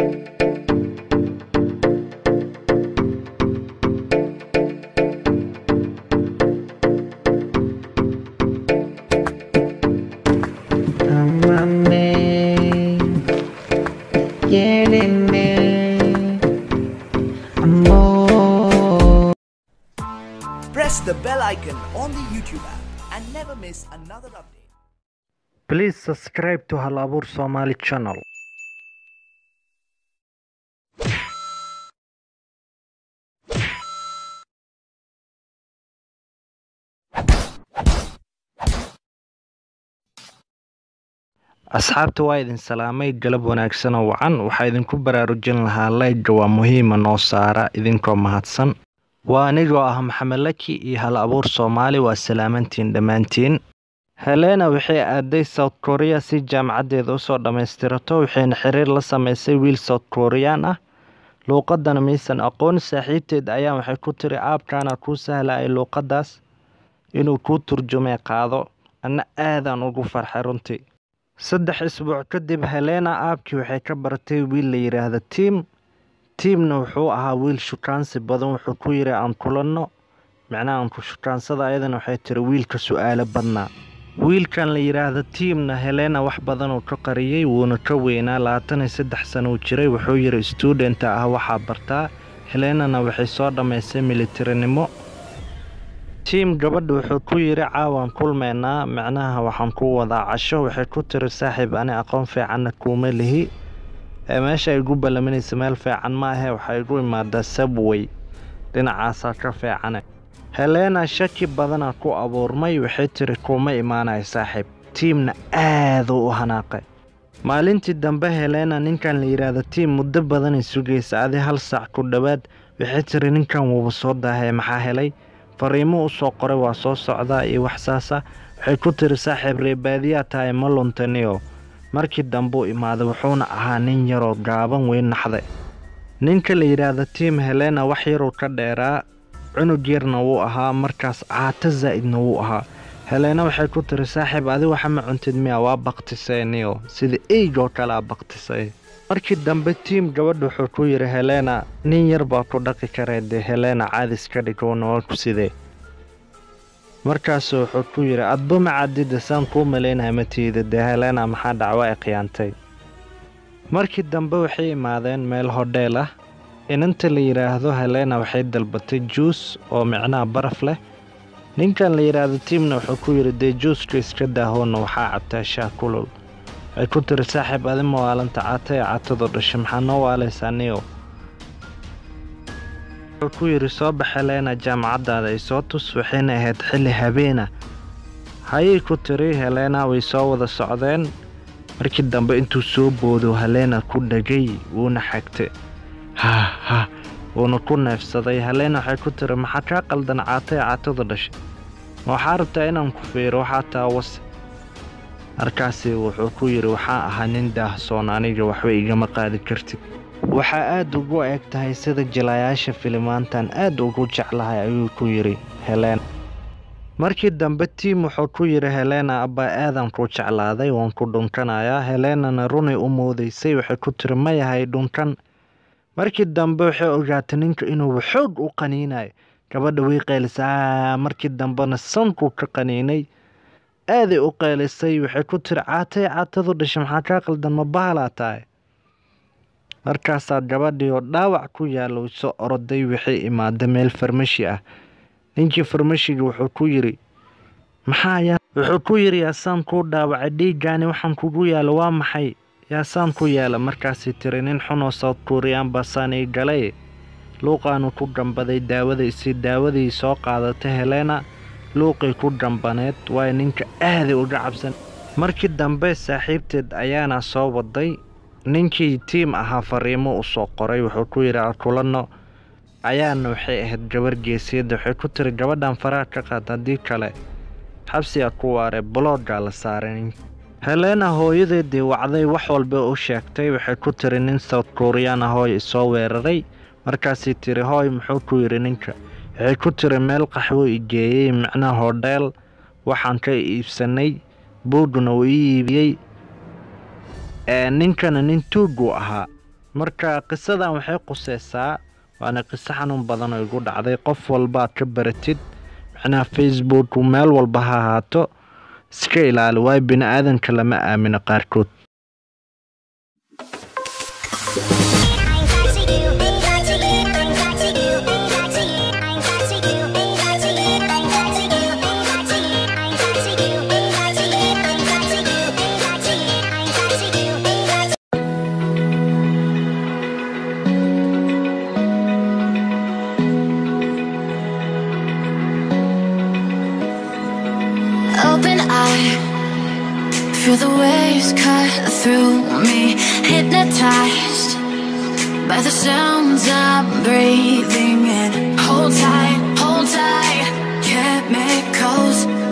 Amane, yenene, amor. Press the bell icon on the YouTube app and never miss another update. Please subscribe to Hal Abuur Somali channel. asxaabta waa idin salaamay galab wanaagsan oo wacan waxaa idinku baraarujin lahaa layga waa muhiima noo saara idinkoo mahadsan waa anigoo ah maxamed laki iyo hal abuur soomaali waa salaamantiin dhammaantiin helena waxay aaday south korea si jaamacaddeeda usoo dhammaystirato waxayna xiriir la sameysay wiil south korean ah luuqadana maysan aqoon saaxiibteed ayaa waxay ku tiri aabkaana kuu sahlayay luuqadaas inuu kuu turjumay qaado anna aadaan ugu farxay runtii saddex isbuuc kadib helena aabkii waxay ka baratay wiil la yidhaahda tiim tiimna wuxuu ahaa wiil shukaansi badan wuxuu ku yiri aan kulanno micnaha aan ku shukaansada ayadana waxay tiri wiilka su-aalo badnaa wiilkan la yidhaahda tiimna helena wax badan uu ka qariyey wuuna ka weynaa labaatan iyo saddex sano uu jiray wuxuu yiri studenta ah waxaa bartaa helenana waxay soo dhammaysay militarinimo tiim gabadha wuxuu ku yiri caawaan kulmeynaa micnaha waxaan ku wadaa casho waxay ku tiri saaxiib ani aqoon fiicanna kuuma lihi ee meesha ay igu ballamanaysa meel fiican ma ahe waxaa igu imaadaa sabway dhinacaasaa ka fiicane helena shaki badana ku abuurmay waxay tiri kuuma imaanayo saaxiib tiimna aaduu u hanaaqay maalintii dambe helena ninkan la yidhaahda tiim muddo badanay sugaysa adi hal saac ku dhowaad waxay tiri ninkan wuuba soo daahee maxaa helay fariimo u soo qoray waa soo socdaa iyo wax saasa waxay ku tiri saaxiib reebaadiyaa tahay ma luntaniyo markii dambuu imaaday wuxuuna ahaa nin yaroo gaaban weyn naxday ninka la yidhaahda tiim helena wax yaruu ka dheeraa cunug yarna wuu ahaa markaas caato zaa'idna wuu ahaa helena waxay ku tiri saaxiib adi waxa ma cuntid miya waa baktiseeniyo sida eygoo kale a baktisay markii dambe tiim gabadha wuxuu ku yidhi helena nin yar baa ku dhaqi karee dee helena caadis ka dhigowna waa ku sidee markaasuu wuxuu ku yidhi adba macadida saan kuu malaynaya matiida dee helena maxaa dhacwa ay khiyaantay markii dambe waxay imaadeen meel hodheel ah inanta la yidhaahdo helena waxay dalbatay juus oo micnaha baraf leh ninkan la yidhaahdo tiimna wuxuu ku yidhi dee juuska iska daahoonna waxaa cabtaa shaah kulul waxay ku tiri saaxiib adi mawaalanta cata ee catadu dhashay maxaa noo waalaysaa niyo wuxuu ku yidhi soo bax helena jaamacaddaada ay soo tus waxayna ahayd xilli habeena hayay ku tiri helena way soo wada socdeen markii dambe intuu soo boodo helena ku dhagay wuuna xagtay ha ha wuuna ku neefsaday helena waxay ku tiri maxaa kaa qaldan cata ee catadu dhashay ma waxaa rabtaa inaan ku fiiro waxaa taa wase markaasi wuxuu ku yidhi waxaa ahaa nin daahsoon aniga waxba igama qaadi kartid waxaa aada ugu eg tahay sida jilayaasha filimaantan aad ugu jeclahay ayuu ku yidhi helena markii dambe tiim wuxuu ku yidhi helena abbaa aadan ku jeclaaday waan ku dhunkanayaa helenana runay u moodaysay waxay ku tiri ma yahay dhunkan markii dambe waxay ogaatay ninka inuuba xoog u qaniinayo gabadha way qaylisaa markii dambena sankuu ka qaniinay aaday u qaylisay waxay ku tiri caatay caatadu dhashay maxaa kaa qaldan ma bahalaa tahay markaasaa gabadhii oo dhaawac ku yaalla u soo oroday waxay imaada meel farmashi ah ninkii farmashiga wuxuu ku yidhi maxaa yaa wuxuu ku yidhi yaasaan kuu dhaawacay dhiiggaani waxaan kugu yaala waa maxay yaasaan ku yaala markaasay tiri nin xunoo south korean baasaan ii galay luuqaanu ku gambaday daawadaisii daawadii soo qaadatay helena luuqay ku gambaneed waayo ninka aaday uga cabsan markii dambe saaxiibteed ayaana soo waday ninkii tiim ahaa fariimo u soo qoray wuxuu ku yidhi akulanno ayaana waxay ahayd gabar geesiyadda waxay ku tiri gabadhan faraha ka qaad haddii kale xabsiga ku waare boloogaa la saaray helena hooyadeedii wacday wax walba u sheegtay waxay ku tiri nin south korean ah hooy isoo weeraray markaasay tiri hooy muxuu ku yidhi ninka waxay ku tiri meel qaxwo i geeyey micnaha hodheel waxaan ka iibsanay buuguna uu ii iibiyey ee ninkana nin tuuguu ahaa marka qisadan waxay quseysaa waana qiso xanuun badan oo igu dhacday qof walba aad ka baratid macnaha facebook meel walba ha ahaato iska ilaali waayo bini aadanka lama aamino qaarkood Open eye, feel the waves cut through me, hypnotized by the sounds I'm breathing in. Hold tight, hold tight, chemicals